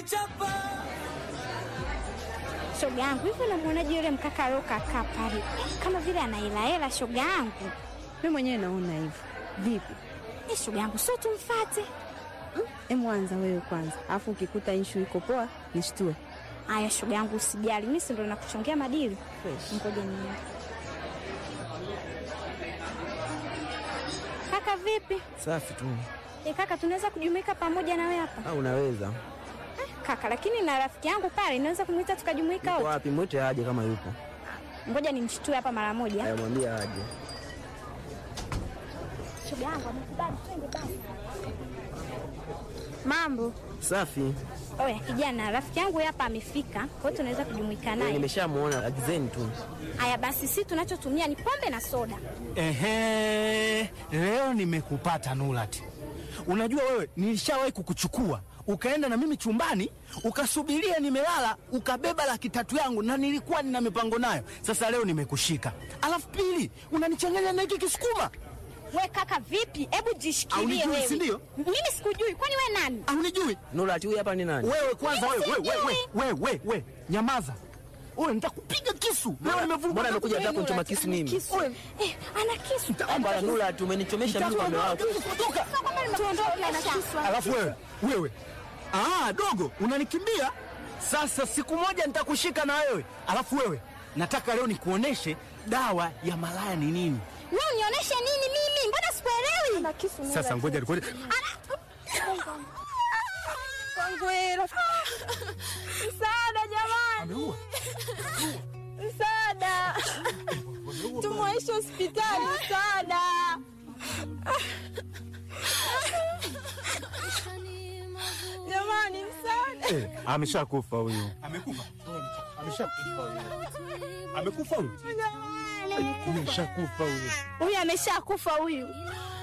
chapa Shoga yangu hivi, unamwonaje yule mkaka aliokakaa pale, kama vile anaelahela? Shoga yangu Mimi mwenyewe naona hivyo. Vipi? Eh, shoga yangu, sio tumfate? Emu anza wewe kwanza, alafu ukikuta inshu iko poa nishtue. Aya shoga yangu, usijali, mimi si ndo nakuchongea madili. Fresh. Ngoja niende. Kaka vipi? Safi tu. E kaka, tunaweza kujumuika pamoja na wewe hapa Au unaweza? kaka, lakini na rafiki yangu pale, naweza kumwita tukajumuika Yuko wote. wapi? Mwite aje kama yupo. Ngoja nimshtue hapa mara moja. Aya, mwambie aje. Shoga yangu amekubali, twende basi. Mambo Safi. oya, kijana, rafiki yangu hapa amefika, kwa hiyo tunaweza kujumuika naye. Nimeshamuona, agizeni tu. Haya basi, si tunachotumia ni pombe na soda. Ehe, leo nimekupata Nurati. Unajua wewe, nilishawahi kukuchukua ukaenda na mimi chumbani ukasubiria nimelala, ukabeba laki tatu yangu na nilikuwa nina mipango nayo. Sasa leo nimekushika, alafu pili unanichanganya na hiki kisukuma. We kaka, vipi? Hebu jishikilie Haunijui, wewe. si ndio? Mimi sikujui, kwani we nani? Haunijui Nurati huyu hapa ni nani? wewe? Kwanza Mimi wewe, wewe, wewe, sijui. wewe, wewe, wewe, nyamaza wewe, nitakupiga kisu leo. Nimevuruga Mbona amekuja Wewe, hata kunichoma Nurati, kisu ana mimi? kisu. Eh, ana kisu. Bwana Nurati umenichomesha mimi kwa mume wako. Toka. Tuondoke na kisu. Alafu wewe wewe, ah, dogo unanikimbia sasa. Siku moja nitakushika na wewe. Alafu wewe, nataka leo nikuoneshe dawa ya malaya ni nini. Wewe unionyeshe nini mimi? Mbona sikuelewi? Ana kisu. Sasa ngoja ngoja, Msaada jamani. Msaada. Tumwaishe hospitali msaada. Jamani msaada. eh, ameshakufa huyu. Amekufa, ameshakufa huyu, amekufa huyu, ameshakufa huyu. Huyu ameshakufa huyu.